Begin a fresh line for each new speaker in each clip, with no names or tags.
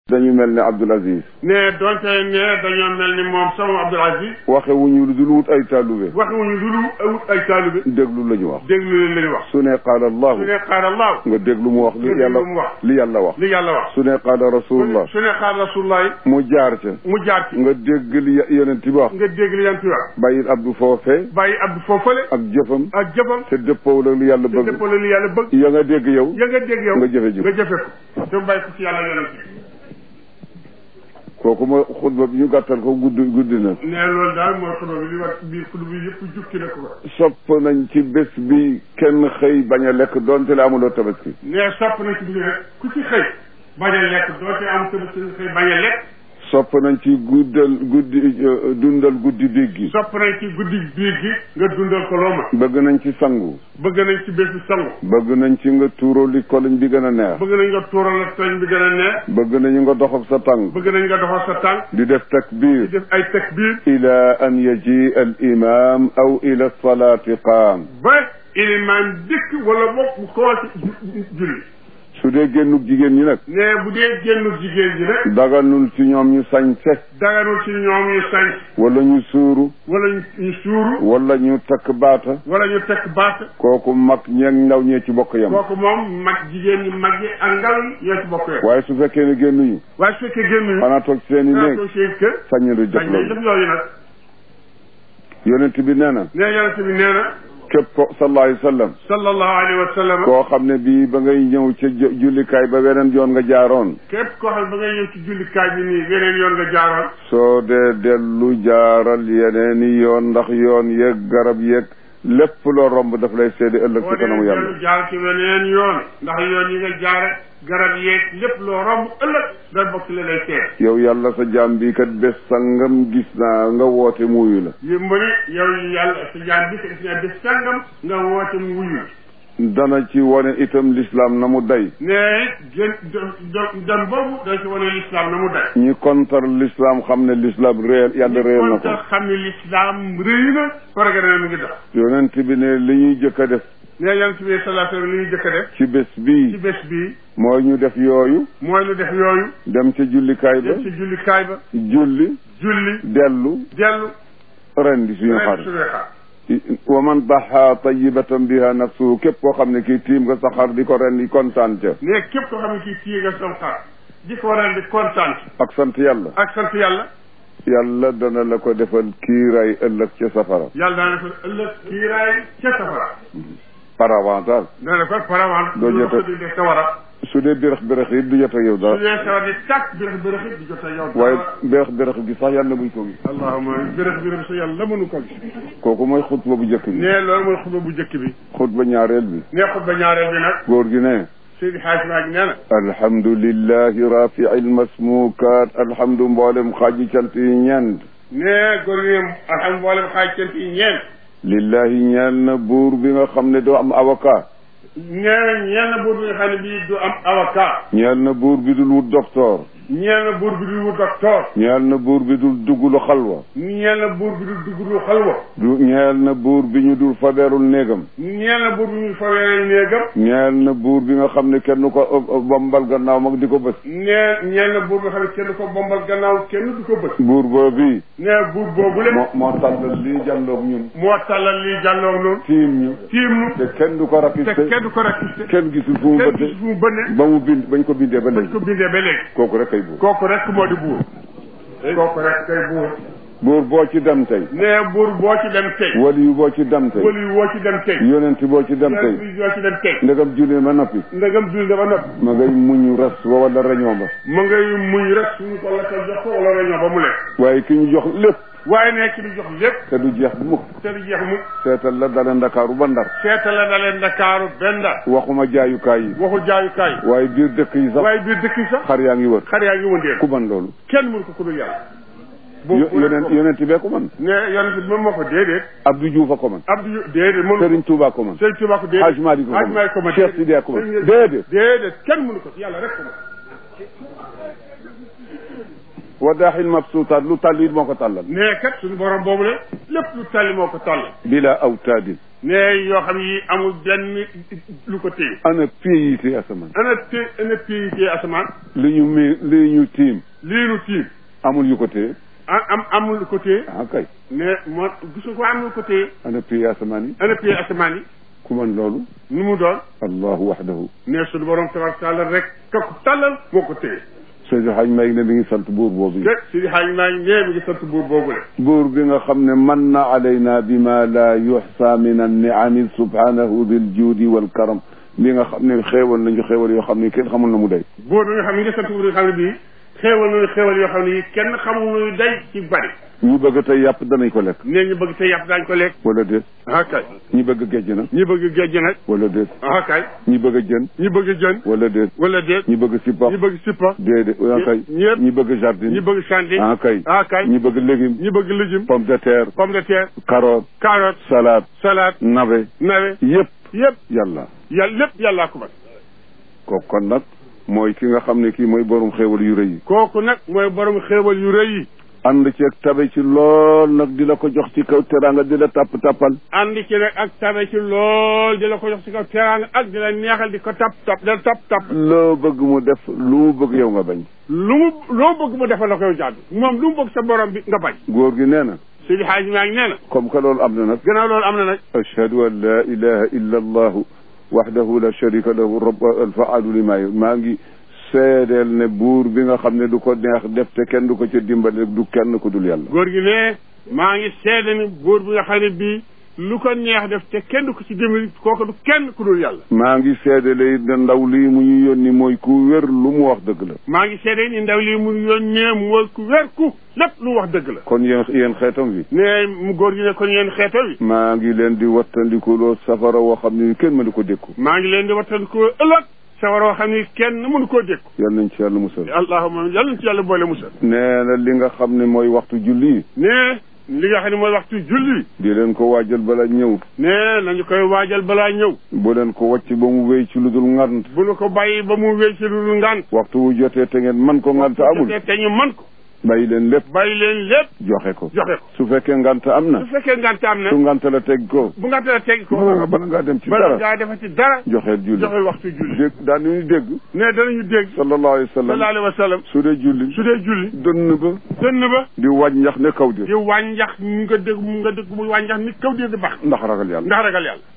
dañu mel ne Abdoul Aziz
ne donte ne dañoo mel ni moom sama Abdoul Aziz
waxe wuñu lu dul wut ay taalube
waxuñu lu lu awut ay taalibe
déglu la ñu wax
déglu leen la ñu wax
su ne qaala allahu
su ne qaala allah
nga déglu mu wax li
nga déglu
yàlla
mu wax.
li yàlla wax
li yàlla wax
su ne qaala rasulullah
su ne qaala rasulullah
mu jaar ca
mu jaar ci
nga dégg li yonent bi wax
nga dégg li yan ci wax
bàyyil abdu foofee
bàyyi abdu foofale
ak jëfam
ak jëfam
te dëppoo la lu yàlla
te
bëgg
dëppoo la li yàlla bëgg
ya nga dégg yow
ya nga dégg yow
nga jëfe ji
nga jëfe ko te bàyyi ko ci yàlla yonent bi
kooku ma xutba bi ñu gàttal ko guddi guddi na
ne loolu daal mooy xutba bi li war biir xutba bi yëpp jukki na ko
sopp nañ ci bés bi kenn xëy bañ a lekk doonte la amuloo tabaski
ne sopp na ci biir rek ku ci xëy bañ a lekk doote am tamit suñu xëy bañ a lekk
sopp nañ ci guddal guddi euh, dundal guddi biig gi
sopp nañ ci guddi biir gi nga dundal ko loo ma
bëgg nañ ci sangu
bëgg nañ ci bés bi sangu
bëgg nañ ci nga tuuroo li koloñ bi gën a neex
bëgg nañ nga tuural la tooñ bi gën a neex
bëgg nañu nga doxab sa tànk
bëgg nañ nga doxal sa tànk
di def
di
takbir
def ay takbir
ila an yaji al imam aw ila salaati qaam
ba ilimaan dëkk wala boog mu commencé julli
su dee génnug jigéen ñi nag
ne bu dee génnu jigéen ji rek
daganul ci ñoom ñu sañse
daganul ci ñoom ñu sañ
wala ñu suuru
wala ñu ñu suuru
wala ñu takk baata
wala ñu tekk baat
kooku mag ñeeg ndaw ñee ci bokk yam
kooku moom mag jigéen ñi mag yi ak ndaw yi ñoo ci bokk yam
waaye su fekkee ne génnuñu
waaye su fekkee génnuñu
xanaa toog ci seen i
naa
néeg
ko seen kër
sañ du def
dañ lay
loolu
def yooyu nag
yonent bi nee na
ne yonent bi nee na
képp ko sallallahu alayhi wa sallam
sallallahu alayhi wa sallam
koo xam ne bii ba ngay ñëw ca ju- jullikaay ba weneen yoon nga jaaroon
képp koo xam ne ba ngay ñëw ci jullikaay bi nii yeneen yoon nga jaaroon
soo dee dellu jaaral yeneeni yoon ndax yoon yeeg garab yeeg lépp loo romb daf lay seede ëllëg
boo
ci kanamu
dee
yàlla
dellu jaar ci weneen yoon ndax yoon yi nga jaare garab yeeg lépp loo romb ëllëg da bokk ci la lay seet
yow yàlla sa jaam bi kat bés sangam gis naa nga woote muuyu la
yi mu ne yow yàlla sa jaan bi sa gis naa bés sàngam nga woote mu wuyu
dana ci wane itam lislaam na mu day
ne gën dem boobu da ci wane lislaam na mu day
ñi kontar lislaam xam ne lislaam réel yàlla réel na
kon
ko
tax xam ne lislaam rëy na programme mi ngi dox
yonent bi ne li ñuy jëkk a def
ne yonent bi sallallahu alayhi wa sallam li ñu jëkk a def
ci bés
ci
bii
bés bii
mooy ñu def yooyu
mooy lu def yooyu
dem ca jullikaay ba
dem ci jullikaay ba
julli
julli
dellu
dellu
rendi suñu
ren
xar
suñuy xar
wa man daxa tayibatan biha nafsuhu képp koo xam ne kii tiim nga sa xar di ko rendi kontaan ca
ne képp koo xam ne kii téye nga sam xar di ko ren di kontaan
ak sant yàlla
ak sant yàlla
yàlla dana la ko defal kiiraay ëllëg ca safara
yàlla daana ko ëllëg kiiraay ca safara
par avantage
dana ko paravant
Doo
lu
jota-
ko di def sa war a
su dee bérëx bérëx yi du jot ak yow
su
dara
dee sawar di tàkk bërëx bërëx it di jot a yow
waaye bérëx bérëx gi sax yàlla buñ ko gis
allahuma bërëx bërëx sa yàlla mënu ko gis
kooku mooy xutba bu njëkk bi
ne loolu mooy xutba bu njëkk bi
xutba ñaareel bi
ne xutba ñaareel bi nag
góor gi ne
Seydi Xaaj Maag nee na
alhamdulillahi rafii almasmukat alhamdu mboolem xaaji cant yi ñeent
ne góor gi ne alhamdulilah mboolem xaaj cant yi ñeent
lillahi ñeel na buur bi nga xam ne doo am avocat
nee na ñeel na buur bi nga xam ne bii du am avocat
ñeel na buur bi dul wut docteur
ñeel na buur bi du wut docteur
ñeel na buur bi dul duggulu xalwa
ñeel na buur bi du dugg du xalwa
du ñeel na buur bi ñu dul fabeerul néegam
ñeel na buur bi ñu fawee néegam
ñeel na buur bi nga xam ne kenn ko ëpp- ëpp bombal gannaaw mag di ko bës
nee ñeel na buur bi nga xam ne kenn du ko bombal gannaaw kenn du ko bët
buur boobu
nee buur boobu le
moo moo tàllal lii jàlloog ñun
moo tàllal lii jàlloog noonu
tiim ñu
tiim nu
te kenn du ko
te
rapiste
kenn du ko rakiste
kenn gisul fu mu
kenn
bëtte
gis fu mu bënne
ba mu bind bañ ko bindee ba
bañ
léegi
ko bindee ba léegi
kooku rek kay buur
kooku rek moo di buur kooku rek kay buur
buur boo ci dem tey
nee buur boo ci dem tey
wali yu boo ci dem tey
wali woo ci dem tey
yonent boo ci dem tey
yonent boo ci dem tey
ndegam julli ma noppi
ndegam dul dafa noppi
ma ngay muñu ras wa wala rañoo ba
ma ngay muñ rek suñu ko la ko jox ko wala réunion ba mu lekk
waaye ki ñu jox lépp
waaye ne ki ñu jox lépp
te du jeex mukk
te du jeex mu
seetal la dale ndakaaru ba ndar
seeta la dalee Ndakaaru benn
waxuma jaayukaay yi
waxu jaayukaay
waaye biir dëkk yi sax
waaye biir dëkk yi sax
xar yaa ngi wër
xar yaa ngi wëndeel
ku man loolu
kenn mënu ko ku dul yàlla
Yo- yonent yonent bee ko man
ne yonent bi moom moo ko déedéet
Abdou Diouf a ko man
Abdou déedéet mënu
Serigne Touba ko man
Sëñ Tuubaa ko déedéet
Hadj Malick ko
Hadj Malick ko
man
man
Cheikh Sidiya ko man
Sëñ-
déedéet
déedéet kenn mënu ko ci yàlla rek ko man
wa daaxil mabsuutaat lu tàll it moo ko tàllal
ne kat suñu borom boobu le lépp lu tàlli moo ko tàll
bila awtaadin
ne yoo xam yi amul benn lu ko téye
ana pays yi ci asamaan
ana té ana pays téye asamaan
li ñu mi li ñu tiim
lii nu tiim
amul yu ko téye
am am amul lu ko téye
ah kay
ne moo gisu ko am lu ko téye
ana pays asamaan yi
ana pays asamaan yi
ku man loolu
nu mu doon
allahu waxdahu
ne suñu borom tabaraka taala rek ka ko tàllal moo ko téye
Seydi Haj Maalik ne mi ngi sant buur boobu
te si xaaj maa ngi nee mi ngi sant buur boobu le
buur bi nga xam ne man na alayna bima la yuxsa min anniami subhanahu dil juudi wal karam bi nga xam ne xéewal nañu xéewal yoo xam ne kenn xamul na mu day
buur bi nga xam ne ngi sant buur bi nga xam ne bii xéewal nañu xéewal yoo xam ne yi kenn xamul nuy day ci bari
ñu bëgg tey yàpp danañ ko lekk
nee ñu bëgg te yàpp daañ ko lekk
wala déet
ah kay
ñi bëgg géej na
ñi bëgg géej nag
wala déet
ah kay
ñi bëgg jën
ñi bëgg jën
wala déet
wala déet
ñi bëgg sippax
ñi bëgg sippa
déedéet ah kay
ñëpp
ñi bëgg jardin
ñi bëgg sandi
ah kay
ah kay
ñi bëgg légume
ñi bëgg légume
pomme de terre
pomme de terre
carotte
carotte
salade
salade
navet
navet
yëpp
yëpp
yàlla
yàlla lépp yàllaa ko man
kooku kon nag mooy ki nga xam ne kii mooy borom xéewal yu rëy yi
kooku nag mooy borom xéewal yu rëy yi
ànd ceeg tabe ci lool nag di la ko jox ci kaw teraanga di la tàpp tàppal
ànd ci nag ak tabe ci lool di la ko jox ci kaw teraanga ak di la neexal di ko tap tap di la tap tap
loo bëgg mu def lu mu bëgg yow nga bañ
lu mu loo bëgg mu defal la koy jàdd moom lu mu bëgg sa borom bi nga bañ
góor gi nee na
Seydi Hadji maa ngi nee na
comme que loolu am na nag
gannaaw loolu am na nag
ashhadu an la ilaha illa allahu wahdahu la sharika lahu rabb alfaalu lima yu maa ngi seedeel ne buur bi nga xam ne du ko neex def te kenn du ko ca dimbale du kenn ku dul yàlla
góor gi ne maa ngi seede ni buur bi nga xam ne bii lu ko neex def te kenn du ko ci dimbali kooku du kenn ku dul yàlla
maa ngi seedele it ne ndaw lii mu ñu yónni mooy ku wér lu mu wax dëgg la
maa ngi seede ni ndaw lii mu yónnee mooy ku wér ku lépp lu wax dëgg la
kon yéen yéen xeetam wi
ne mu góor gi ne kon yéen xeeto bi
maa ngi leen di wattandikuloo safara woo xam ne kenn mënu ko dékku
maa ngi leen di wattandikoo ëllëg sawar woo xam ni kenn mënu koo dékku
yal nañ ci yàlla musal
allahuma yàlla na ci yàlla boole musal
nee na li nga xam ne mooy waxtu julli
ne li nga xam ne mooy waxtu julli
di leen ko waajal bala ñëw
ne nañu koy waajal balaa ñëw
bu leen ko wàcc ba mu wéy ci lu dul ngant
bu ñu ko bàyyi ba mu wéy ci lu dul ngant
waxtu wu jotee te ngeen man ko ngant amul
te te ñu mën ko
bàyyi leen lépp
bàyyi leen lépp
joxe ko
joxe ko
su fekkee ngant am na
su fekkee ngant am na
su ngant la teg ko
bu ngant la teg ko
bala nga bala ngaa dem ci
bala
dara
ngaa defati dara
joxeel julli
joxe waxtu julli
dégg daan nañu dégg
ne danañu dégg
sallallahu alayhi wa
sallallahu
sallam
alayhi wa sallam
su dee julli
su dee julli
dënn ba
dënn ba
di wàññax ne kaw di
di wàññax mu nga dégg mu nga dégg muy wàññax ni kaw di di bax
ndax ragal yàlla
ndax ragal yàlla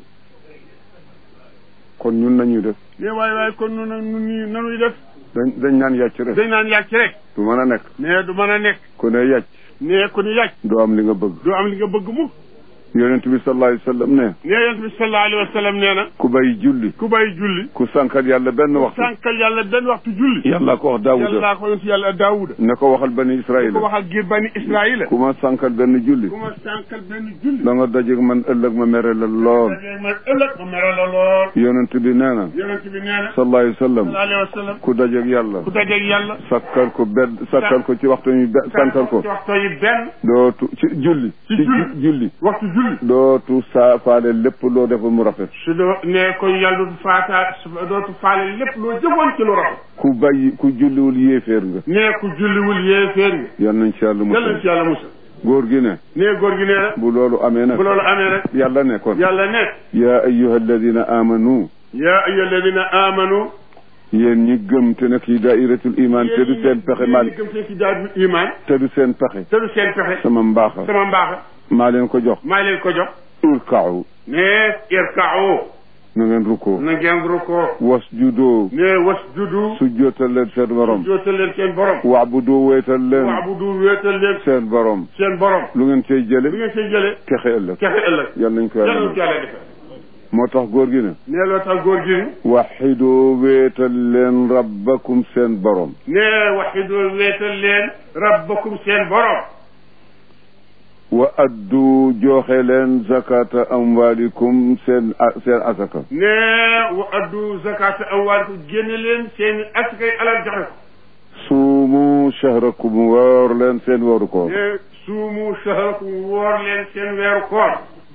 kon ñun nañuy def
ne waaye waaye kon nu nu nii nanuy def
dañ dañ naan yàcc rek
dañ naan yàcc rek
du mën a nekk
ne du mën a nekk
ku ne yàcc
ne ku ni yàcc
doo am li nga bëgg
du am li nga bëgg mu
yonent bi sallallahu alayhi wa sallam ne
ne yonent bi sallallahu alayhi wa sallam nee na
ku bay julli
ku bàyyi julli
ku sànkal yàlla benn waxtu
sànkal yàlla benn waxtu julli
yàlla ko wax daawuda
yàlla ko yonent yàlla daawuda
ne ko waxal bani
ku
israila
ko waxal giir bani israila
ku ma sànkal benn julli
ku ma sànkal benn julli
da nga dajeeg man ëllëg ma mere la lool
dajee man ëllëg ma mere la lool
yonent bi nee na
yonent bi nee na
sallallahu alayhi wa sallam
sallallahu alayhi wa sallam
ku dajeeg yàlla
ku dajeeg yàlla
sakkal ko benn sakkal ko ci waxtu ñu be sànkal ko
ci waxtu yi benn
dootu ci julli
Ci
ci
julli.
ju- julli
waxtu julli
dootu saa faale lépp loo defal mu rafet
su doo ne ko yàlla dootu faata su dootu faale lépp loo jëfoon ci lu rafet
ku bàyyi ku julliwul yéeféer nga
ne ku julliwul yéeféer nga
yal nañ ci yàlla
yàlla na
musal
ci yàlla musal
góor gi ne
ne góor gi nee na
bu loolu amee nag
bu loolu amee rek
yàlla ne kon
yàlla ne
yaa ayyuha alladina amanu
yaa ayyuha alladina amanu
yéen ñi gëm te nekk ci dairatul iman te du seen pexe man
yéen ñi gëm seen ci daal bi iman
te du seen pexe
te du seen pexe
sama mbaaxa
sama mbaaxa
maa leen ko jox
maa leen ko jox
urkaaw
ne irka'u
na ngeen rukkoo
na ngeen rukkoo
wasjudoo
ne wasjudu
sujjootal leen seen borom
jootal leen seen borom
waabudu wéetal leen
waabudu wéetal leen
seen borom
seen borom
lu ngeen cay
lu
jële
ngeen see jëlee
texe ëllëg
kexe ëllëg
yal nañ ko
yàlla
yàlla
na ci yàlla defee
moo tax góor gi ne
ne loo tax góor gi ni
waxidoo wéetal leen rabbakum seen borom
ne waxidu wéetal leen rabbakum seen borom
wa addu joxe leen zakata amwalikum seen seen asaka
ne wa addu zakata amwaalikum génne leen seen askay alal joxe ko
suumu shahrakum woor leen seen wooru koor
ne suumu shahrakum woor leen seen weeru koor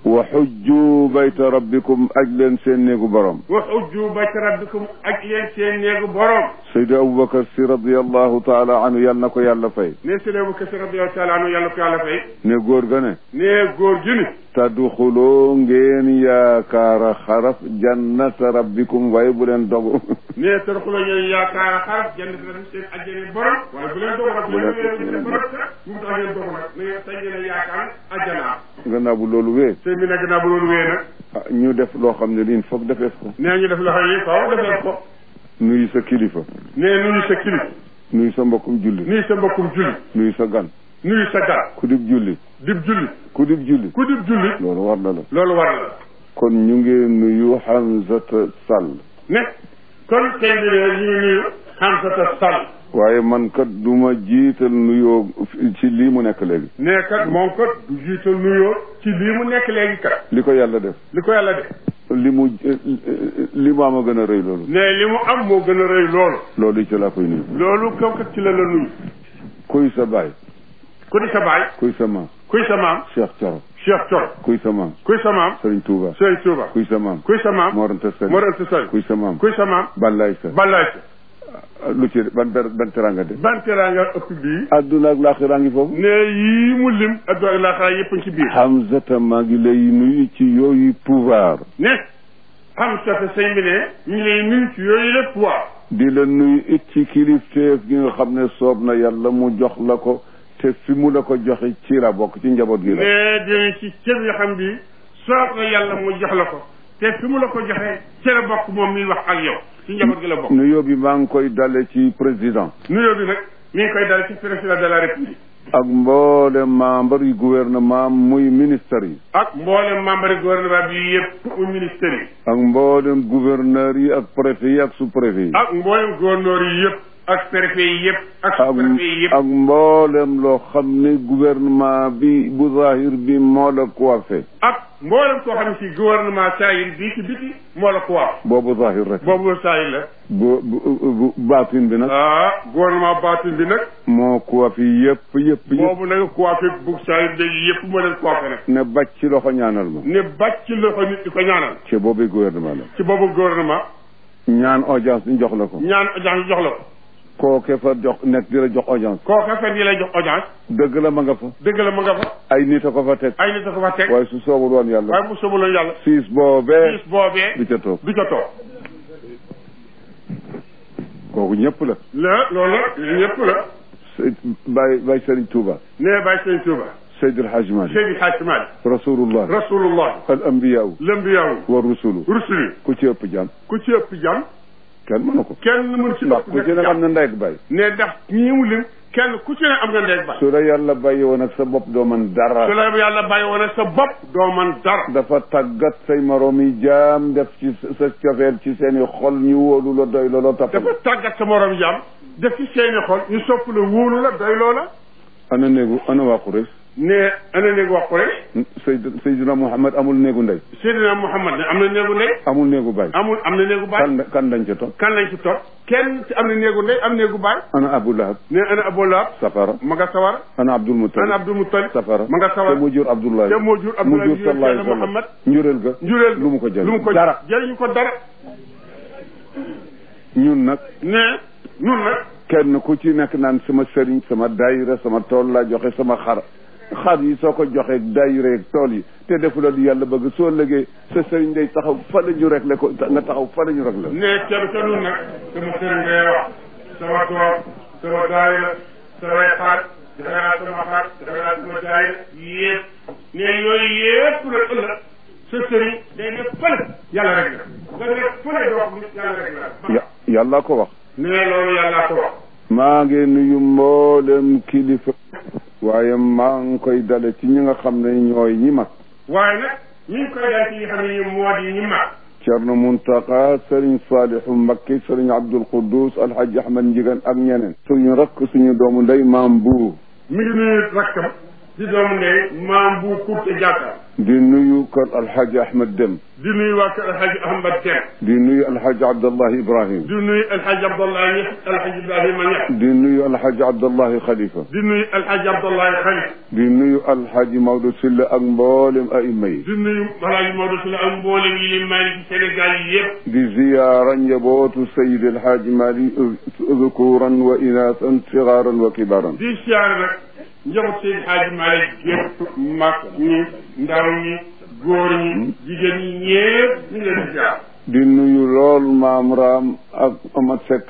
wa xujju bayta rabbikum aj leen seen néegu borom
wa xujju bayta rabbikum ak leen seen néegu borom
Seydi Aboubacar si radiallahu taala anhu yal na ko yàlla fay
ne si leebu kasi radiallahu taala anu yàlla ko yàlla fay
ne góor ga ne
ne góor gi ni
tadxuloo ngeen yaakaara xaraf jannata rabbikum waaye bu leen dogu
ne tadxuloo ngeen yaakaara xaraf jannata rabbikum seen ajjane borom waaye bu leen dogu nag bu leen seen borom mu tax ngeen dogu nag na ngeen sañ ngeen a yaakaar ajjana
gannaaw bu loolu wee
sëñ bi nag gannaaw bu loolu wee nag
ah ñu def loo xam ne liin foog defees ko
nee ñu def loxo yi faw defee ko
nuyu sa kilifa
ne nuyu sa kilif
nuyu sa mbokkum julli
nuyu sa mbokkum julli
nuyu sa gan
nuyu sa gar
ku dib julli
dib julli
ku dib julli
ku dib julli
loolu war na la
loolu war na la
kon ñu ngi nuyu Hamzata Sall
ne kon sëñ bi ne ñu ngi nuyu Hamsata Sall
waaye man kat du ma jiital nuyoo ci lii mu nekk léegi
ne kat moom kat du jiital nuyoo ci lii mu nekk léegi kat
li ko yàlla def
li ko yàlla def
li mu li mu am a gën a rëy loolu
ne li mu am moo gën a rëy loolu
loolu ci laa koy nuyu
loolu kaw kat ci la la nuyu
kuy sa baay
ku di sa baay
kuy sa maam
kuy sa maam
Cheikh Thioro
Cheikh Thioro
kuy sa maam
kuy sa maam
Serigne Touba
Sëriñ Tuuba
kuy sa maam
kuy sa maam
Mor Anta Sali
Mor Anta Sali
kuy sa maam
kuy sa maam
Balaye Sa
Balaay sa
lu ci ban ber- ban teranga de
ban teraanga ëpp bii
adduna ak laaxiraa ngi foofu
ne yii mu lim addu ak laaxara yëpp a ngi ci biir
Hamzata maa ngi lay nuyu ci yooyu pouvoir
ne xam sa te sëñ bi ne ñu ngi lay nuyu ci yooyu lépp waa
di la nuyu it ci kilifteef gi nga xam ne soob na yàlla mu jox la ko te fi mu la ko joxe ci la bokk ci njaboot gi la
ne dinañ ci cër yoo xam bi soob na yàlla mu jox la ko te fi mu la ko joxee ci la bokk moom miy wax ak yow ci njaboot gi la bokk
nuyoo bi maa ngi koy dale ci président
nuyoo bi nag mi ngi koy dal ci président de la république
ak mboolem membre yu gouvernement muy ministère yi
ak mboolem membre gouvernement bi yëpp mu ministère yi
ak mboolem gouverneur yi ak préfet yi ak sous préfet yi
ak mboolem gouverneur yi yëpp ak préfet yi yëpp ak
ak
sous-préfet yi yëpp
ak mboolem loo xam ne gouvernement bi bu zahir bi moo la coiffé
ak mboolem koo xam ne si gouvernement saayir bii ci biti moo la ko wax
boobu zahir rek
boobu saayir la
bu bu bu baatin bi nag
ah gouvernement baatin bi nag
moo coiffé yëpp yëpp yëpp
boobu nag coiffé bu saayir day yëpp moo leen coiffé nag
ne bàcc ci loxo ñaanal ma
ne bàcc ci loxo nit di ko ñaanal
ci boobu gouvernement la
ci boobu gouvernement
ñaan audience ñu jox la ko
ñaan audience jox la ko
kooke fa jox nekk di la jox audience
kooka fen yi lay jox audience
dëgg la ma nga fa
dëgg la ma nga fa
ay nit a ko fa teg
ay nit a ko fa teg
waaye su soobul woon yàlla
waaye bu soobaloon yàlla
siis boobee
bis boobee
du ca toog
du ca toog
kooku ñëpp la
la loolu la ñëpp la
Seyd Baye Baye Serigne Touba
nee bàyyi sëñ Tuuba
Seydi El Hadji Malick
Seydi Hadji Malick
rasulullah
rasulullah
al anbiyaaw
lëmbiyaawu
wa rusulu
rusuli
ku ci ëpp jàmm
ku ci ëpp jàmm
kenn mënu ko
kenn mën ci
ndax
ëpp
ku ci ne
nekk
am
jàmm
na ndey ak baay
ne ndax ñii mu lim kenn ku ci ne am nga ndeeg ba
su la yàlla bàyyi woon ak sa bopp doo mën
su
dara
la yàlla bàyyi woon sa bopp doo man dara
dafa tàggat say moroom yi jaam def ci sa cofeel ci seen i xol ñu wóolu la doy looloo tax
dafa tàggat sa morom jàmm def ci seeni xol ñu sopp la wóolu la doy loola
ana néegu ana waa Quraysh
ne ana néegu wax ko rek
Seyd Seydina Muhammad amul néegu ndey
Seydina Muhammad ne am na néegu ndey
amul néegu baay
amul am na néegu baay
kan kan dañ ca toog
kan lañ ci toog kenn ci am na néegu ndey am néegu baay
ana Abu Lahab
ne ana Abu Lahab
safara
ma nga sawar
ana Abdul Muttalib
ana Abdul Muttalib
safara
ma nga sawar
te mu jur Abdullahi
te moo jur
mu
Abdoulaye
jur
jur
sallallahu alayhi wa
Seydina
sallam
Muhammad
njureel ga
njureel
lu mu ko jël
lu mu ko
dara
jëriñu ko dara
ñun nag
ne nun nag
kenn ku ci nekk naan sama sëriñ sama daayira sama tool laa joxe sama xar xar yi soo ko joxee daayira ak tool yi te defu la di yàlla bëgg soo lëgee sa sëriñ day taxaw fa la ñu rek le ko nga taxaw fa la ñu rek la
ne kenn ca nun nag sama sëriñ ngay wax sama tool sama daayira samay xaar defe naa sama xaar defe naa sama daayira yëpp ne yooyu yëpp nag ëllëg sa sëriñ day ne fële yàlla rek la nga ne fële doo wax nit yàlla rek la
ya yàlla ko wax
ne loolu yàllaa ko wax
maa ngi nuyu mboolem kilifa waaye maa ngi koy dale ci ñi nga xam ne ñooy ñi mag
waaye nag ñu ngi koy dal ci ñi xam ne ñu moo di ñi mag
Cerno Muntaqa Sëriñ Saalihu Mbakke Sëriñ Abdul Quddus Alhaji Ahmad Njigan ak ñeneen suñu rakk suñu doomu ndey maam bu
mi ngi nuyu rakkam di doomu ndey maam bu kurte jàkka
di nuyu kër alxaaji ahmed dem
di nuyu waa kër alxaji ahmad Dem
di nuyu alxaaji abdallahi ibrahim
di nuyu alxaji abdallah ñex alxaji ibrahima ñex
di nuyu alxaaji abdallahi xalifa
di nuyu alxaji abdallah xalif
di nuyu alxaaji maodo silla ak mboolem aima yi
di nuyu alxaji Maodo Sylla ak mboolem yi leen may ci Sénégal yi yëpp
di ziyaara njabootu sayid alxaaji mali zukuran wa inaasan sigaaran wa kibaaran
di siyaare nag njaboot seen xaaji Malick yëpp mag ñi ndaw ñi góor ñi jigéen ñi ñëpp ñu ngi leen di siyaare
di nuyu lool maam raam ak Amad Seck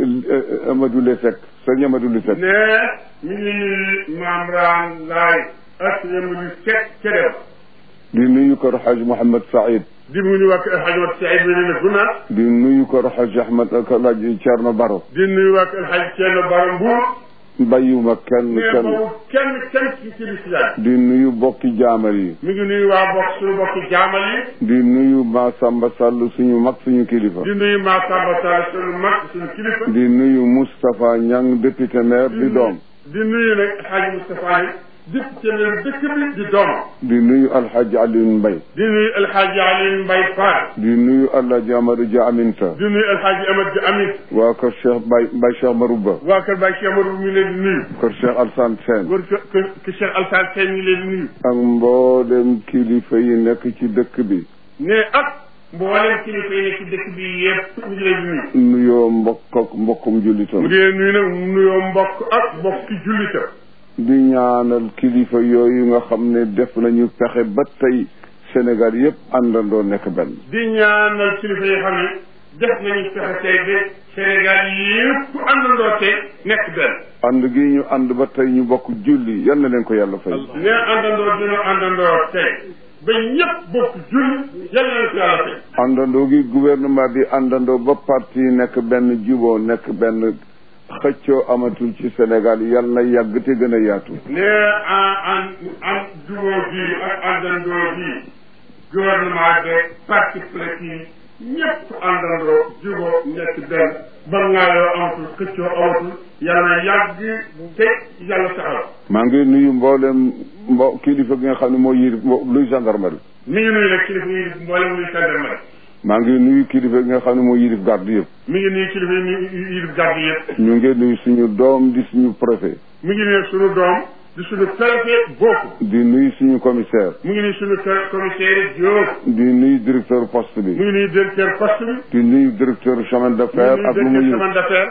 Amadou Le Seck sëñ Amadou Le Seck
ne mi ngi nuyu maam Raan Laay ak Amadou Seck ca dem
di nuyu kër xaaj Mouhamed Saïd
di mu nuyu waa kër Alxaji Mat Saïd bi ne guna
di nuyu kër xaaj Ahmed ak alaaji Thierno Baro
di nuyu waa kër Alxaji Ceerno Bara Mbuur
bàyyiwuma kenn
mais
kenn
boobu kenn kenn ci ci lislaam
di nuyu bokki jaamal yi
mi ngi nuyu waa bokk suñu bokki jaamal yi
di nuyu Ma Samba Sall suñu mag suñu kilifa
di nuyu maa Samba Sall suñu mag suñu kilifa
di nuyu Moustapha Niang député maire di doom
di nuyu nag Alxaji Moustapha yi député maire dëkk bi di doomam
di nuyu alxaaji Alioune Mbaye
di nuyu Alxaji Aliou Mbaye Fall
di nuyu alaaji Amadou Dia Aminta
di nuyu Alxaji Amad Di Amin
waa kër Cheikh Baye Baye Cheikh Marouba
waa kër Baye Cheikh Amadou mi ngi leen di nuyu
kër Cheikh Alsane Sène
góor kër kër kër Cheikh Alsane Sène mi ngi leen di nuyu
ak mboolem kilifa yi nekk ci dëkk bi
ne ak mboolem kilifa yi nekk ci dëkk bi yëpp mi ngi leen di nuyu
nuyoo mbokk ak mbokkum
mu
jullitam
ngi leen nuyu nag mu nuyoo mbokk ak mbokki jullita
di ñaanal kilifa yooyu nga xam ne def nañu pexe ba tey Sénégal yëpp àndandoo nekk benn
di ñaanal kilifa yi xam ne def nañu fexe tey ba Sénégal yëpp àndandoo tey nekk benn
ànd gi ñu ànd ba tey ñu bokk julli yal na leen ko yàlla fay
ne àndandoo dina àndandoo tey ba ñëpp bokk julli yàlla na ko yàlla tey
àndandoo gi gouvernement bi àndandoo ba parti nekk benn juboo nekk benn xëccoo amatul ci Sénégal yal na yàgg te gën a yaatu
ne an an an jubóo gi ak àndandoo gi gouvernement de parti politique yi ñëpp àndandoo jubóo nekk benn ba ngaayoo amatul xëccoo amatul yàlla yàgg te yàlla taxaw
maa ngi nuyu mboolem mbo kilifa gi nga xam ne moo yir luy gendarmerie
mi ngi nuyu nag kilifa yi mboolem muy gendarmerie
maa ngi nuyu kilifa gi nga xam ne moo yirif garde yëpp
mi ngi nuyu kilifa yi yi yi garde yëpp
ñu ngi nuyu suñu doom di suñu préfet
mi ngi nuyu suñu doom di suñu préfet bokku
di nuyu suñu commissaire
mu ngi nuyu suñu commissaire Diop
di nuyu directeur poste bi
mu ngi nuyu directeur poste bi
di nuyu directeur chemin de fer ak lu mu
directeur
yëg
chemin d'affaires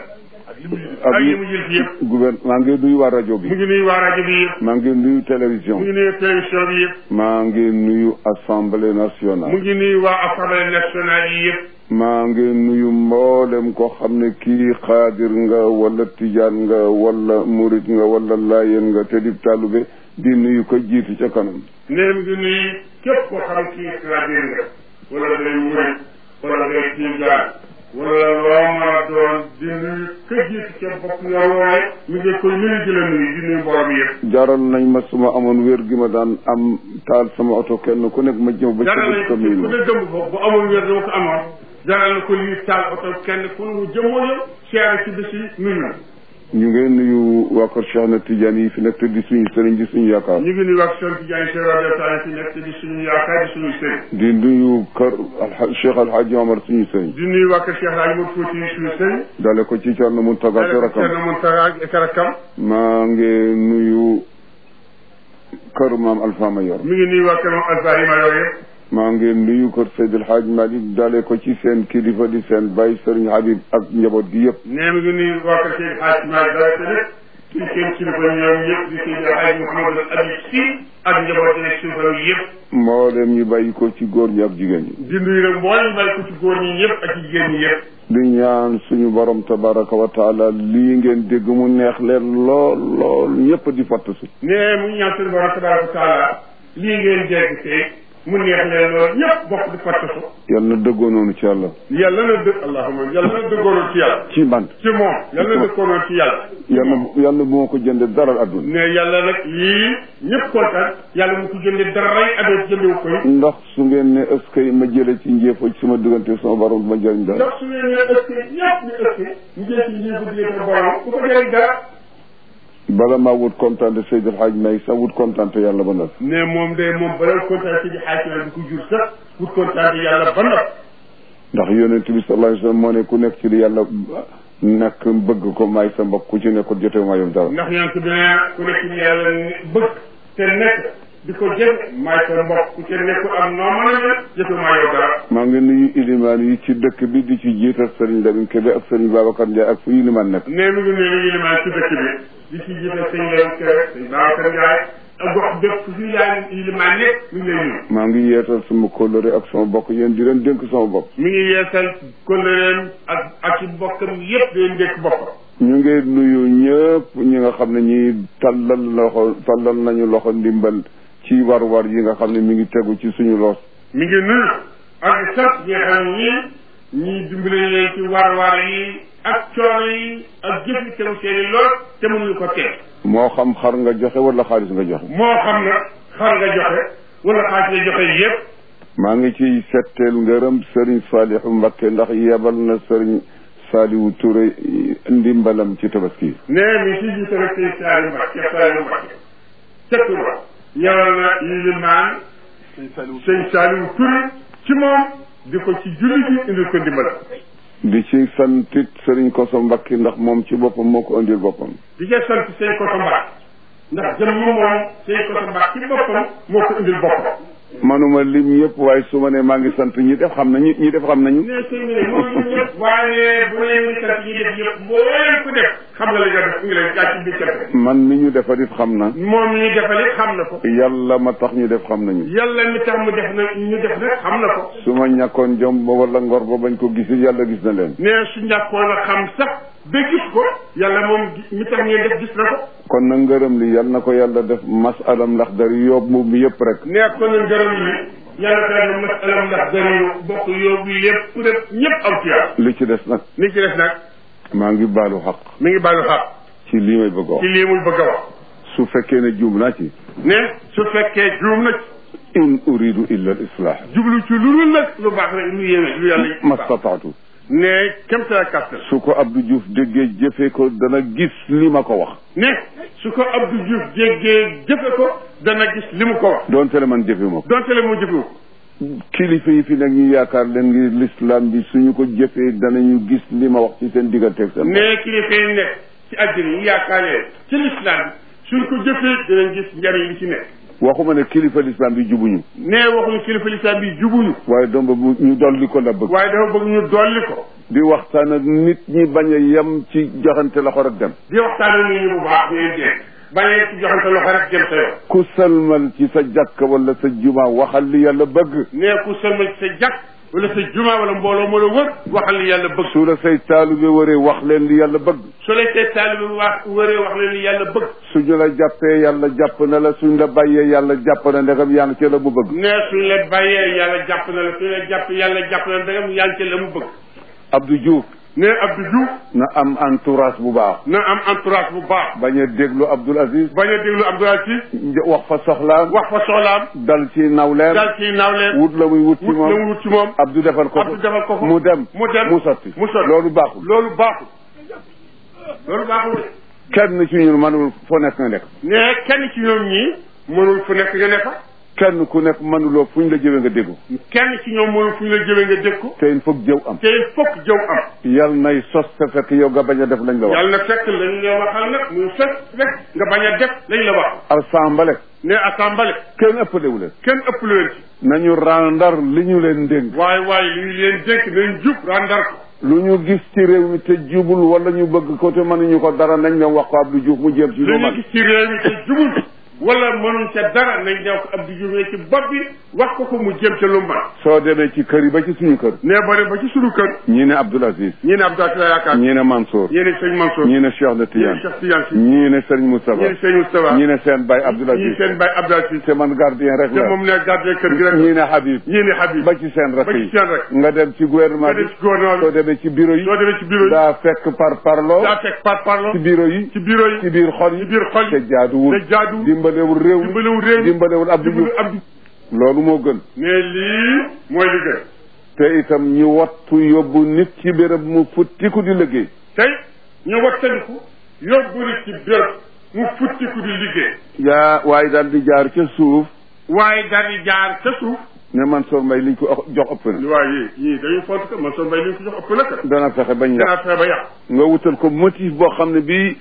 ak yi mu jël fi yëpp
gouverne maa ngi nuyu waa rajo
mu
bi
ngi nuyu waa rajo bi yëpp
maa ngi nuyu
mu
télévision
ngi nuyu télévision bi yëpp
maa ngi nuyu assemblée
mu
nationale
ngi nuyu waa assemblée nationale yi yëpp
maa ngi nuyu mboolem koo xam ne kii xaadir nga wala tijaan nga wala murit nga wala laayeen nga te di taalube di nuyu ko jiitu ca kanam
nee mu ngi nuyu képp koo xam kii xaadir nga wala ngay murit wala ngay tijaan wala loo mën a doon di nuyu ka jiitu ca bopp nga wooye mi ngi koy nuyu di la nuyu di nuyu mbooloo bi yëpp
jaral nañ ma suma amoon wér gi ma daan am taal sama oto kenn ku nekk ma jëm ba ca
jaral
bés
nañ
ko
ko
nuyu
ku
ma
ne dëmb foofu bu amoon wér dama ko amoon jaral na ko lii taal oto kenn ku mu jëmoo yow seere ci bés yi nuyu na
ñu ngi nuyu waa kër Cheikh na Tidiane yi fi nekk te di suñu sëriñ di suñu yaakaar
ñu ngi nuyu wax Cheikh Tidiane Cheikh Radio Tall fi nekk di suñu yaakaar di suñu sëriñ
di nuyu kër Alha Cheikh Alhaji Omar suñu sëriñ
di nuyu waa kër Cheikh Hadj Modou Fouti suñu sëriñ
dale ko ci Thierno Mountaga te rakam
Thierno Mountaga ak rakam
maa ngi nuyu kër maam Alpha Mayor
mi ngi nuyu waa kër moom Alfahima yooyu yëpp
maa ngi nuyu kër Seydi El Hadj Malick dale ko ci seen kilifa di seen bay Serigne Habib ak njaboot gi yëpp
nee mi ngi nuyu waa kër Seydi Hadj Malick dara te lépp ci seen kilifa ñoom yëpp di Seydi Hadj Mouhamadou Habib Sy ak njaboot yi kilifa yi yëpp
mboolem ñu bàyyi ko ci góor ñi ak jigéen ñi
di nuyu nag mboolem bàyyi ko ci góor ñi yëpp ak ci jigéen ñi yëpp
di ñaan suñu borom tabaraka wa taala lii ngeen dégg mu neex leen lool lool ñëpp di fatt si
nee mu ngi ñaan seen borom tabaraka wa taala lii ngeen dégg tey mu neex leen lool ñëpp bokk di fattasu
yal na dëggoo noonu ci yàlla
yàlla na dëgg allahuma yàlla na dëggoonoon ci yàlla
ci man
ci moom yàlla na dëggoonoon ci yàlla
yal na yal na bu ma ko jënde dara adduna
ne yàlla nag lii ñëpp kontaan yàlla mu ko jënde dara rey adoot jëndewu koy
ndax su ngeen ne est-ce que ma jële ci njéefoo ci sama diggante sama borom du ma jëriñ dara
ndax su ngeen ne ëskee ñëpp ñu ëskee ñu jël ci ñii ko diggante borom bu ko jëriñ dara
bala maa wut kontaan Seydi El Hadj May sax wut kontaan yàlla ba noppi
ne moom de moom balal kontaan si di xaaj bi ko jur sax wut kontaan yàlla ba noppi
ndax yonent bi sallallahu alayhi wa sallam moo ne ku nekk ci li yàlla nekk bëgg ko may sa mbokk ku ci nekkul jotewu maa yow dara
ndax yonent bi ne ku nekk ci yàlla bëgg te nekk di ko jëf may sa mbokk ku ci nekkul am noo mën a ne jotewu maa yow dara
maa ngi nuyu ilimaan yi ci dëkk bi di ci jiital Serigne Lamine Kébé ak Serigne Babacar Ndiaye ak fu ilimaan nekk
ne mi ngi nuyu yilimaan ci dëkk bi di ci jiital sëñ Lamine Kébé sëñ Babacar Ndiaye ak gox bépp fu fi yaay yilimaan nekk mi ngi lay nuyu
maa ngi yeetal sama kóllëre ak sama bokk yéen di leen dénk sama bopp
mi ngi yeesal kóllëreem ak ak ci bokkam yépp day ndékk boppam
ñu ngi nuyu ñëpp ñi nga xam ne ñi tallal loxo tallal nañu loxo ndimbal ci war-war yi nga xam ne mi ngi tegu ci suñu loos
mi ngi nuyu ak sant ñi nga xam ne ñii ñii dimbale leen ci war-war yi ak coono yi ak jëf yi tegu seen i lool te mënuñu ko teel
moo xam xar nga joxe wala xaalis nga joxe
moo xam na xar nga joxe wala xaalis nga joxe yépp
maa ngi ciy setteel ngërëm Serigne Saliou Mbacké ndax yebal na Serigne Saliou Touré ndimbalam ci tabaski
nee mi si jiite rek sëñ Saliou Mbacké Saliou Mbacké ca Touba yebal na yilimaan sëñ Saliou Touré ci moom di ko ci julli bi indil ko ndimbal
di ci santit Serigne Koso Mbacké ndax moom ci boppam moo ko indil boppam
di ca sant sëñ Koso Mbacké ndax jëm mu moom sëñ Koso Mbacké ci boppam moo ko indil boppam
manuma lim yëpp waaye su ma ne maa ngi sant ñi def xam nañu ñi def xam nañu
ne sëñ bi ne moom ñu ñëpp waaye bu leen ñu sant ñi def yëpp mbooleem ku def xam nga li nga def ngi leen jàcc bi cant
man mi ñu defal it xam na
moom mi ñu defal it xam na ko
yàlla ma tax ñu def xam nañu
yàlla mi tax mu def na ñu def nag xam na ko
su ma ñàkkoon jom ba wala ngor ba bañ ko gisi yàlla gis na leen
ne su ñàkkoon a xam sax ba gis ko yàlla moom mi tax ngeen def gis na ko
kon nag ngërëm li yàlla na ko yàlla def masalam ndax dari yóbbu moom mi yëpp rek
ne ko na ngërëm li yàlla ko yàlla masalam ndax dañu bokk yóbbu yëpp ku def ñëpp am fiyaa
li ci des nag
li ci des nag
maa ngi baalu xaq
mi ngi baalu xaq
ci lii may bëgg a
ci
wax
lii muy bëgg a wax
su fekkee ne juum naa ci
ne su fekkee juum na ci
in uridu illa al islah
jublu ci lu dul nag lu baax rek lu yéeme lu yàlla
mastataatu
ne kemtala kàttan
su ko Abdou Diouf déggee jëfee ko dana gis li ma ko wax
ne su ko Abdou Diouf jéggee jëfe ko dana gis li mu ko wax
doonte le man jëfe ma ko
donte le mu jëfe ko
kilifa yi fi nag ñu yaakaar leen ngir l'islam bi suñu ko jëfee danañu gis li ma wax ci seen digganteeg seen bopp.
ne kilifa yi nekk ci àddina yi yaakaar leen ci lislaam bi suñ ko jëfee dinañ gis njariñ li ci nekk
waxuma ne kilifa l'islam bi jubuñu
ne waxuñu kilifa lislaam bi jubuñu
waaye doom ba bu ñu dolli ko la bëgg
waaye dafa bëgg ñu dolli ko
di waxtaan ak nit ñi bañ a yem ci joxante loxo rek dem
di waxtaan ak nit ñi bu baax di leen dégg bañee ci joxante loxo rek jëm sa yoon
ku salmal ci sa jàkk wala sa juma waxal li yàlla bëgg
ne ku sëlmal ci sa jàkk wala sa juma wala mbooloo moo la wër waxal li yàlla bëgg
su la say taalibe wëree wax leen li yàlla bëgg
su lay see taalibe bi wax wëree wax leen li yàlla bëgg
suñu la jàppee yàlla jàpp na la suñ la bàyyee yàlla jàpp na ndegam yaa ngi ci la mu bëgg
ne suñ la bàyyee yàlla jàpp na la suñ la jàpp yàlla jàpp na la dangam yaa ngi ci la mu bëgg
Abdou Diouf
ne Abdou Diouf
na am entourage bu baax
na am entourage bu baax
bañ a déglu Abdoul Aziz
bañ a déglu Abdoulaye Sy
wax fa soxlaam
wax fa soxlaam
dal ci nawleem
daal ciy naawleen
wut la muy wut ci
wut la mu
moom
wut ci moom
Abdou defal ko
Abdou defal ko ko
mu dem
mu dem
mu sotti
mu sotti
loolu baaxul
loolu baaxul loolu baaxul
kenn ci ñun mënul foo nekk nga nekk
ne kenn ci ñoom ñii mënul fu nekk nga ne fa
kenn ku nekk mënuloo fuñ la jëwee nga déggu
kenn ci ñoom mënul fu ñu la jëwee nga dégg ko
te il faut jëw am
te il faut que jëw am
yal nay sos te fekk yow nga bañ a def lañ la wax
yàlla na fekk lañ la waxal nag muy fekk fekk nga bañ a def lañ la wax
assemblée
ne assemblée
kenn ëppalewu leen
kenn ëpp leen ci
nañu randar li ñu leen dénk
waaye waaye li ñu leen dénk nañ jub randar ko
lu ñu gis ci réew mi te jubul wala ñu bëgg ko te mënuñu ko dara nañ dem wax ko Abdou Diouf mu jéem ci
li
lu
ñu
man
gis ci réew mi te jubul wala mënuñ ca dara nañ ñëw ko Abdou Diouf ne ci bopp bi wax ko ko mu jëm ca lu mu man
soo demee ci kër yi ba ci suñu kër
ne boo dem ba ci sunu kër
ñii ne Abdoul Aziz
ñii ne Abdou la yaakaar
ñii ne Mansour
ñii ne sëñ Mansour
ñii ne Cheikh de
ñii ne
Tidiane
Cheikh Tidiane si
ñii ne Serigne Moustapha
ñii ne sëñ Moustapha
ñii ne seen baay Abdoul
ñii
Aziz
seen baay Abdou Aziz
te man gardien rek
te
la
moom ne gardien kër gi rek
ñii ne Habib
ñii ne Habib
ba ci seen rakk
ba ci
yi
seen rek
nga dem ci gouvernement
nga
bi
dem ci gouvernement
soo
bi
demee ci bureau yi
soo demee ci bureau yi
daa fekk par parloo
daa fekk par parlo
ci bureau yi
ci bureau yi
ci biir xol yi
ci biir xol
te
yi
jaaduwul
te jaaduwul
dimbalewul réew mi
dimbalewul réew mi
dimbalewul Abdou Diouf
dimbalewul Abdou
loolu moo gën
ne lii mooy liggéey
te itam ñu wattu yóbbu nit ci béréb mu futtiku di liggéey
tey ñu wattandiku yóbbu nit ci béréb mu futtiku di liggéey
yaa waaye daal di jaar ca suuf
waaye daal di jaar ca suuf
ne Mansour Mbaye liñ ko jox ëpp na
waaye yii yii dañuy font ko man soo mbay li ñu ko jox ëpp na ka
dana fexe bañ
danaa
yàq
fexe ba yàq
nga wutal ko motif boo xam ne bii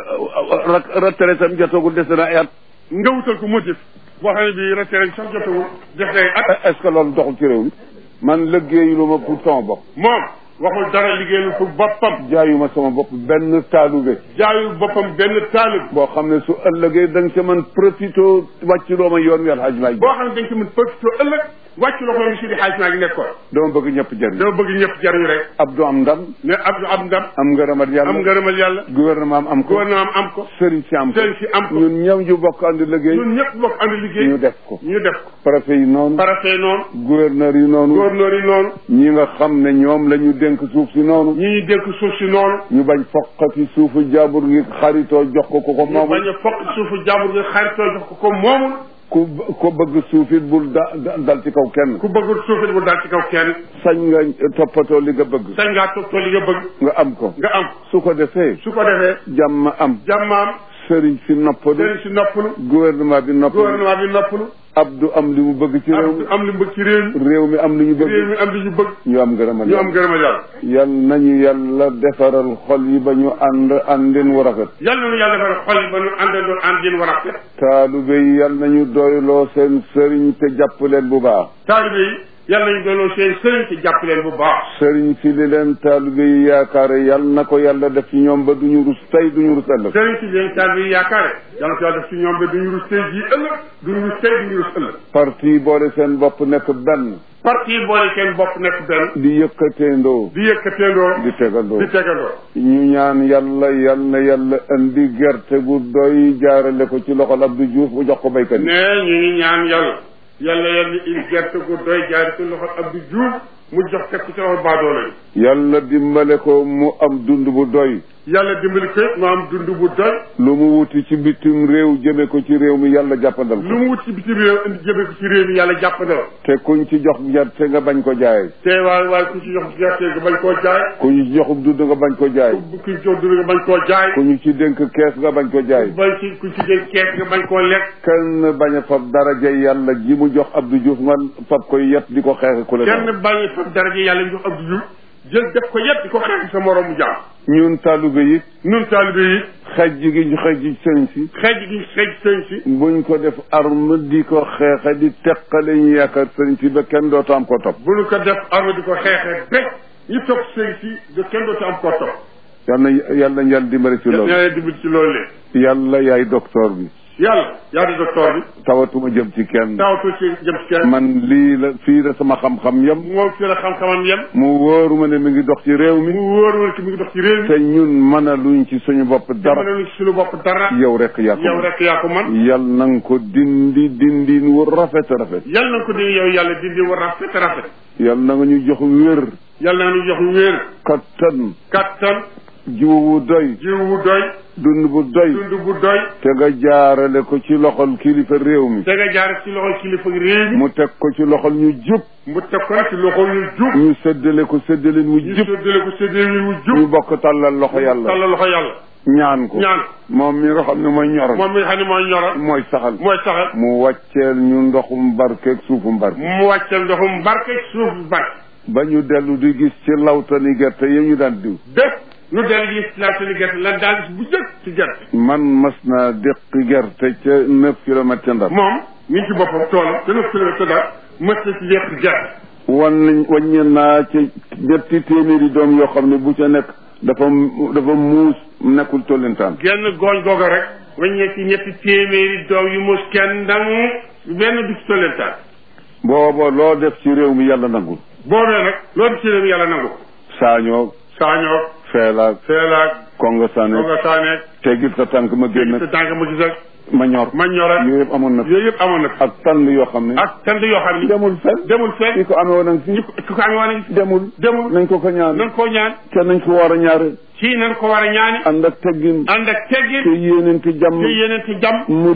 retraite am jotagul des na ay at
nga wutal ko motif boo xam ne bii retraite sax jotawul def day at
est ce que loolu doxul ci réew mi man liggéeyu lu ma pour sama bopp
moom waxul dara liggéeyul pour boppam
jaayuma sama bopp benn taalube
jaayul boppam benn taalib
boo xam ne su ëllëgee da nga ca mën profité wàcc loo ma yoon wi alxaj maay
boo xam ne dañ ko mën profité ëllëg wàcc loxo mi si di xaalis maa ngi nekkoon
dama bëgg ñëpp jëriñ
dama bëgg ñëpp jariñu rek
Abdou am ndam
ne Abdou am ndam
am ngërëmat
am
yàlla
ngërëmal yàlla
gouvernement am am ko
gouvernement am ko
sëriñ si am ko
sëriñ si am ko
ñun ñëw ñu bokk ànd liggéey
ñun ñëpp bokk ànd liggéey
ñu def ko
ñu def ko
préfet yi noonu
préfet noonu
gouverneur yi noonu
gouverneur yi noonu
ñi nga xam ne ñoom la ñu dénk suuf si noonu
ñi ñu dénk suuf si noonu
ñu bañ foqati suufu jàmbur ngi xaritoo jox ko ko ko
ñu
moomul
bañ a fokk suufu jàmbur gi xaritoo jox ko ko moomul
ku ko bëgg suuf it bul da da- dal ci kaw kenn
ku bëggul suuf it bu daal ci kaw kenn
sañ nga toppatoo li nga bëgg
sañ ngaa toog li nga bëgg
nga am ko
nga am
su ko defee
su ko defee
jàmm am
jàmmaam
sëriñ si noppalu
sëriñ si noppalu
gouvernement bi noppalu
gouvernement bi noppalu
Abdou am li mu bëgg ci réew mi
am li mu bëgg ci réew mi
réew mi am li ñu
réew
bëgg
mi am li ñu bëgg
ñu am ngërëmal
ñu am
yàlla
ngërëmal yàlla
yal nañu yàlla defaral xol yi ba ñu ànd àndin wu rafet
yàlla na yàlla defal xol yi ba ñu àndandoo ànd yéen war a rafet
taalube yi yal nañu doyloo seen sëriñ te jàpp leen bu baax
taalibe yi yàlla nañu doonoo seen sëriñ ci jàpp leen bu baax
sëriñ si li leen taalube yi yaakaare yal na ko yàlla def ci ñoom ba duñu rus tey duñu rus ëllëg
sëriñ si leen taalibe yi yaakaare yàlla ko yàlla def ci ñoom ba duñu rus tey jii ëllëg duñu rus tey duñu rus ëllëg
parti boole seen bopp nekk benn
parti yi boole seen bopp nekk benn
di yëkkateendoo
di yëkkateendoo
di tegandoo
di tegandoo
ñu ñaan yàlla yal na yàlla indi gerte gu doy jaarale ko ci loxol Abdou Diouf bu jox ko béykat yi
ne ñu ngi ñaan yàlla yàlla yàlla il gerte gu doy jaari ci loxo Abdou Diouf mu jox teg ko ci loxo baadoolo yi
yàlla dimbale ko mu am dund bu doy
yàlla dimbali ko mu am dund bu doy
lu mu wuti ci bitim réew jëme ko ci réew mi yàlla jàppandal
lu
ko
mu wut ci bitim réew indi jëme ko ci réew mi yàlla jàpp na la
te kuñ ci jox gerte nga bañ ko jaay
te waaye waaye ku ci jox gerte nga bañ koo jaay
ku ñu ci joxub dund nga bañ ko jaay
ku ku ci jox dund nga bañ koo jaay
ku ñu ci dénk kees nga bañ ko jaay
bañ ci ku ci jël kees nga bañ koo lekk
kenn bañ a fab daraja yàlla ji mu jox Abdou Diouf nga fab koy yet di ko xeex ku la
kenn
neex.
bañ fa daraja yàlla jox Abdou Diouf jël def ko yëpp di ko xeex sa moroomu jaam
ñun taalube yi
nun taalibe yi
xej gi ñu xej ci sëñ si
xeej gi xeej sëñ si
buñ ko def arme di ko xeexe di teqale ñu yaakaar sëñ si ba kenn dootu am ko topp
bu nu ko def arme di ko xeexee ba ñu topp sëñ si de kenn dootu am koo topp
yal na yal na yàlla dimbali ci loolu
ñaa dimbali ci loolu lee
yàlla yaay docteur bi
yàlla yaa di docteur bi
tawatuma jëm ci kenn
tawatu ci jëm ci kenn
man lii la fii la sama xam-xam yem
moom fi la xam-xamam yem
mu wóoru ma ne mi ngi dox ci réew mi
mu wóor wala ki mu ngi dox ci réew mi
te ñun mën a luñ ci suñu bopp
dama
dara
ne ci suñu bopp dara
yow rek yaa ko
yow
mën.
rek yaa ko man
yal na nga ko dindi dindin wu rafet rafet
yal na ko di yow yàlla dindi war rafet rafet
yal na nga ñu jox wér
yal na nu jox wéer
kattan
kattan
jiw wu doy
jiw bu doy
dund bu doy
dund bu doy
te nga jaarale ko ci loxol kilifa réew mi
te nga jaar ci loxol kilifa réew mi
mu teg ko ci loxol ñu jub
mu teg ko nag ci loxol ñu jub
ñu séddale ko séddalin wu
ñu
jub
séddale ko séddale wu
ñu
jub
bokk tàllal loxo yàlla
tàllal loxo yàlla
ñaan ko
ñaan
moom mi nga xam ne mooy ñoral
moom mi nga xam ne mooy ñoral
mooy saxal
mooy saxal
mu wàcceel ñu ndoxum barkeeg suufum barke
mu wàcceel ndoxum barke suuf barke
ba ñu dellu di gis ci lawtani gerte yi ñu daan diw
bépp nu del gis la seen gerte lan daal gis bu jëkk ci gerte
man mas naa déqi gerte ca neuf kilomètres ca Ndar
moom mi ngi ci boppam toolam te neuf kilomètre daal mës na ci lekk gerte
wan nañ wàññi naa ci ñetti téeméeri doom yoo xam ne bu ca nekk dafa dafa muus nekkul tollintaan
genn gooñ googa rek waññee ci ñetti téeméeri doom yu mus kenn ndang benn du ci tollentaan
booba loo def ci réew mi yàlla nangul
boobee nag loolu ci réew mi yàlla nangu ko
saañoo
saañoo
feelaak
feelaak
kongo sane
ooga saaneeg
teggil sa tànk ma génn
sa tànk ma gis ak
ma ñor
ma ñor ak
yooyu yëpp amoon na fi
yooyu yëpp amoon na fi
ak tànn yoo xam ne
ak tant yoo xam ni
demul fenn
demul fenn
ki ko amee woon ak
ñu
fii
ko ku ko amee woon a
demul
demul
nañ ko ko ñaan
nan koo ñaan
te nañ ko war a ñaare
ci nan ko war a ñaani
ànd ak teggin
ànd ak
te
teggin
yéenente jàmm
te yeneen ci jàmm
murit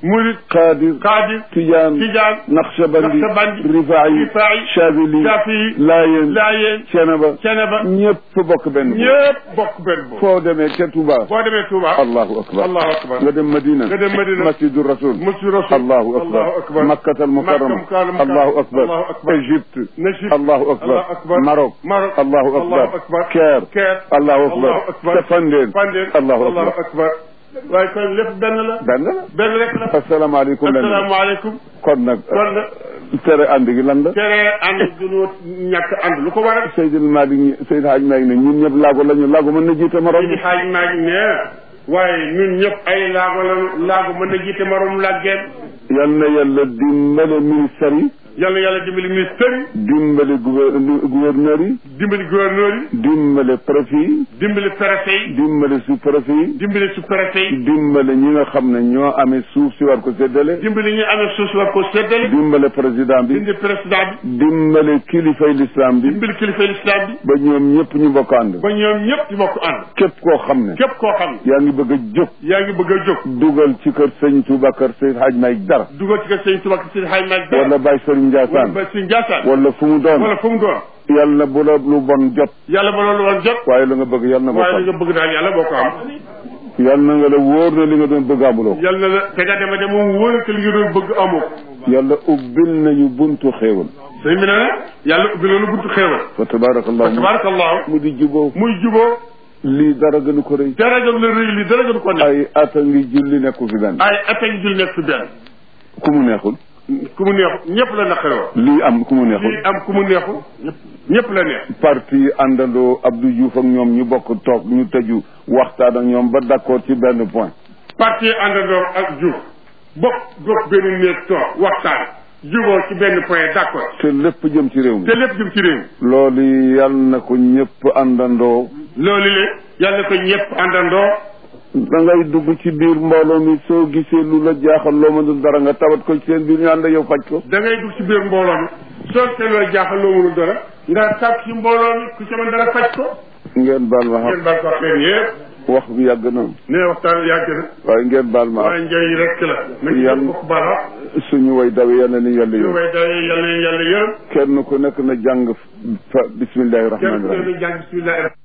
murid
qaadir
xaadir
tijaan
tijaan
naqshbandi
Naqshbandi,
rifaayi
Rifaayi,
shaabili
Shafii,
laayeen
laayeen
cenaba
ceneba
ñëpp bokk benn bopp.
ñëpp bokk benn bopp
foo demee ca Touba
boo demee Touba
allahu akbar
allahu akbar
nga dem Madina
nga dem Madina
masjidu rasul
Masjid Rasul
allahu akbar
allahu akbar
makkatal mukarrama
Makka mukarrama
allahu akbar
allahu akbar
Égypte
Najib
allahu akbar
allahu akbar
Maroc
Maroc
allahu akbar
allahu akbar
Caire
Caire
allahu akbar
allahu akbar
ca Fandeen
Fandeen
allahu
allahu
akbar
akbar waaye kon lépp benn la
benn la
benn rek la
asalaamaaleykum lenn
asalaamaaleykum
kon nag
kon nag
tere ànd gi lan la
tere ànd duñu ñàkk ànd lu ko waral
Seydil Malick Seydil Hadj Malick ne ñun ñëpp laago la ñu laago mën na jiite morom
Seydi Xaaj maa ngi ne waaye ñun ñëpp ay laago la laago mën na jiite morom làggeen
yal na yàlla dimbale ministère yi
yal na yàlla dimbali ministère yi
dimbale gouver- gouverneur yi
dimbali gouverneur yi
dimbale préfet yi
dimbali préfet yi
dimbale sous préfet yi
dimbali sous préfet yi
dimbale ñi nga xam ne ñoo amee suuf si war ko séddale
dimbali ñu amee suuf si war ko séddale
dimbale président bi
dimbali président bi
dimbale kilifay l'islam bi
dimbali kilifa l'islam bi
ba ñoom ñëpp ñu bokk ànd
ba ñoom ñëpp di bokk ànd
képp koo xam ne
képp koo xam ne
yaa ngi bëgg a jóg
yaa ngi bëgg a jóg
dugal ci kër sëñ Touba kër sëñ Hadj Malick dara
dugal ci kër Sëñ Tuubaa ak Sëñ Xaaj Maalik
wala Baye Serigne
wala
Ndiassane
ba Sëñ Njaasaan
wala fu mu doon
wala fu mu doon
yàlla bu la lu bon jot
yàlla ba loolu woon jot
waaye la nga bëgg yàlla na ko
waaye li
xam
nga bëgg daal yàlla boo ko am
yàlla na nga la wóor na li nga doon bëgg amuloo
yàlla na la te nga dema de moom wóor que li nga doon bëgg amoo
yàlla ubbil nañu buntu xéewal
sëñ bi ne ne yàlla ubbi loolu buntu xéewal
fa tabarakallahu
tabarakallahu
mu di juboo
muy juboo
lii dara gënu ko rëy
dara gën la rëy li dara gën ko nekk
ay at a ngi julli nekku fi benn
ay attaque jul nekk fi benn
ku mu neexul
ku mu neexu ñëpp la naqaroo
lii am ku mu neexul
lii am ku mu neexu ñëpp la neex
parti àndandoo Abdou Diouf ak ñoom ñu bokk toog ñu tëju waxtaan ak ñoom ba d'accord ci benn point
parti àndandoo ak Diouf bokk bokk benn néeg toog waxtaan juboo ci benn point d'accord
te lépp jëm ci réew mi
te lépp jëm ci réew mi
loolu yal na ko ñëpp àndandoo
loolu le yàlla ko ñëpp àndandoo
da ngay dugg ci biir mbooloo mi soo gisee lu la jaaxal loo mënul dara nga tawat ko ci seen biir ñu ànd ak yow faj ko
da ngay dugg ci biir mbooloo mi soo te loo jaaxal loo mënul dara nga tàkk ci mbooloo mi ku ci mën dara faj ko
ngeen baal ma
ngeen
xam
baal ko wax leen yëpp
wax bi yàgg na
ne waxtaan yàgg na
waaye ngeen baal ma
waaye njëriñ rek la nañ
Yàlla-
ci bokk bala
suñu way dawe yal na ni yàlla
ñu
yow
way day yàlla yàlla yërëm
kenn ku nekk na jàng fa bismillahi
kenn
rahmaani
ku
rahim
ne jàng bismillah